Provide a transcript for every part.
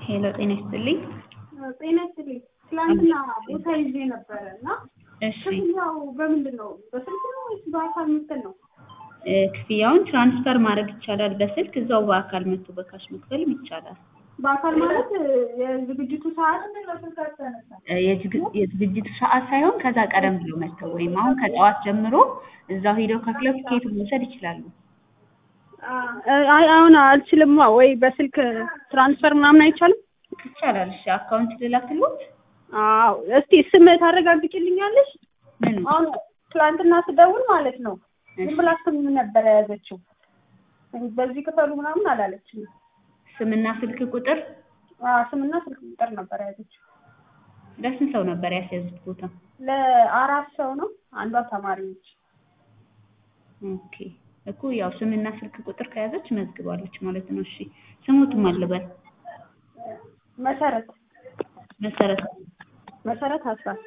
ሄሎ ጤና ይስጥልኝ። ጤና ይስጥልኝ። ትላንትና ቦታ ይዤ ነበረ እና እሺ ክፍያው በምንድን ነው? በስልክ ነው ወይስ በአካል መክፈል ነው? እ ክፍያውን ትራንስፈር ማድረግ ይቻላል በስልክ እዛው በአካል መጥቶ በካሽ መክፈልም ይቻላል። በአካል ማለት የዝግጅቱ ሰዓት እ የዝግ- የዝግጅቱ ሰዓት ሳይሆን ከዛ ቀደም ብሎ መጥተው ወይም አሁን ከጠዋት ጀምሮ እዛው ሄደው ከፍለው ቲኬቱን መውሰድ ይችላሉ። አይ አሁን አልችልማ። ወይ በስልክ ትራንስፈር ምናምን አይቻልም? ይቻላል። እሺ አካውንት ልላክልዎት? አዎ። እስቲ ስም ታረጋግጭልኛለሽ? ምኑ? አሁን ትላንትና ስደውል ማለት ነው ዝም እሺ ብላ ስም ነበር የያዘችው። በዚህ ክፈሉ ምናምን አላለችም። ስምና ስልክ ቁጥር አዎ፣ ስምና ስልክ ቁጥር ነበር የያዘችው። ለስንት ሰው ነበር ያስያዙት ቦታ? ለአራት ሰው ነው። አንዷ ተማሪ ነች። ኦኬ እኮ ያው ስምና ስልክ ቁጥር ከያዘች መዝግባለች ማለት ነው። እሺ ስሙትም አልበል መሰረት መሰረት መሰረት አስራት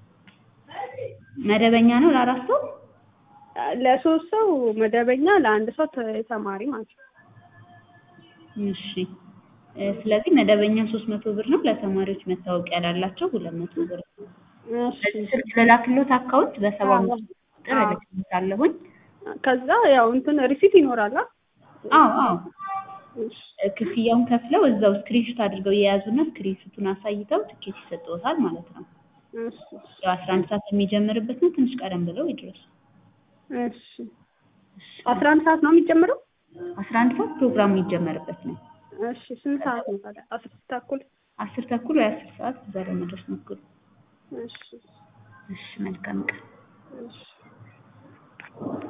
መደበኛ ነው ለአራት ሰው? ለሶስት ሰው መደበኛ፣ ለአንድ ሰው ተ- ተማሪ ማለት ነው። እሺ እ ስለዚህ መደበኛ ሶስት መቶ ብር ነው። ለተማሪዎች መታወቂያ ላላቸው ሁለት መቶ ብር ነው። እሺ በዚህ ስልክ ልላክልዎት አካውንት በሰባ አምስት ቁጥር እልክልዎታለሁኝ። ከዛ ያው እንትን ሪሲት ይኖራል። አ? አዎ አዎ እሺ እ ክፍያውን ከፍለው እዛው ስክሪንሾት አድርገው የያዙና ስክሪንሾቱን አሳይተው ትኬት ይሰጥዎታል ማለት ነው። እሺ ያው አስራ አንድ ሰዓት የሚጀምርበት ነው። ትንሽ ቀደም ብለው ይድረሱ። እሺ አስራ አንድ ሰዓት ነው የሚጀምረው? አስራ አንድ ሰዓት ፕሮግራሙ የሚጀመርበት ነው። እሺ ስንት ሰዓት ነው ታዲያ? አስር ተኩል አስር ተኩል ወይ አስር ሰዓት እዛ ለመድረስ ሞክሩ። እሺ እሺ መልካም ቀን። እሺ